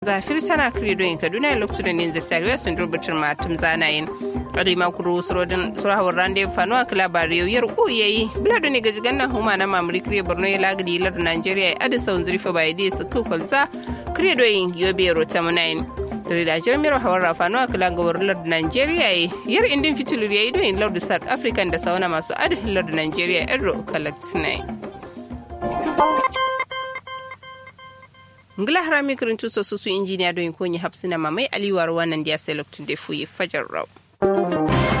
zafir tana credo in kaduna lokacin da ninja tariwa sun rubutar matum zanayin arima kuro surodin surahawar rande fanuwa kala bariyo yar uyayi bilado ne gaji ganna huma na mamuri kriye borno ya lagadi lar nigeria ya adisa zurfa bai dai su kukulsa credo in yobe rota munayin da jirmiyar hawar rafanu a kila ga lord nigeria yi yar indin fitilu ya yi don lord south african da sauna masu adi lord nigeria erro kalaktinai ngila harami kirin tuso susu injiniya don yi konyi hapsina mamai aliwar wannan dia sai loktun da fuyi fajar rau